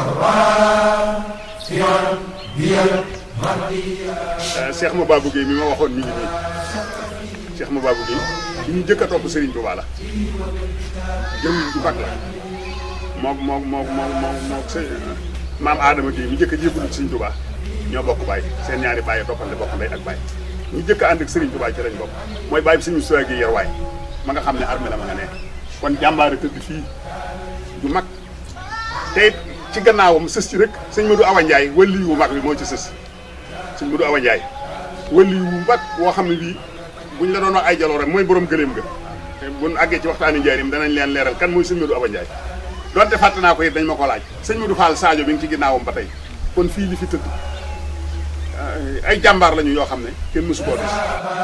Cheikh Mababou Guèye mi ma waxoon mi ngi nii Cheikh Mababou Guèye ki ñu jëkk a topp Serigne Touba la jëm ju mag la moom moom moom moom moom moom sëñ maam Adama Guèye mi jëkk a jébbalu ci Serigne Touba ñoo bokk baay seen ñaari baay toppante bokk ndey ak baay ñu jëkk a ànd ak Serigne Touba ci lañ bokk mooy baay bi suñu soxla gi yar waay ma nga xam ne armée la ma nga ne kon jàmbaare tëdd fii ju mag te it ci gannaawam sës ci rek sëñ Modou Awa Ndiaye wëlli wu mag bi moo ci sës sëñ Modou Awa Ndiaye wëlli wu mag woo xam ne bii buñ la doon wax ay jaloore mooy borom gëléem ga te buñ àggee ci waxtaani njaarim danañ leen leeral kan mooy sëñ Modou Awa Ndiaye donte fàtte naa ko it dañ ma ko laaj sëñ Modou Fall Sadio bi ngi ci ginnaawam ba tey kon fii li fi tëdd ay jàmbaar lañu yoo xam ne kenn mësu koo gis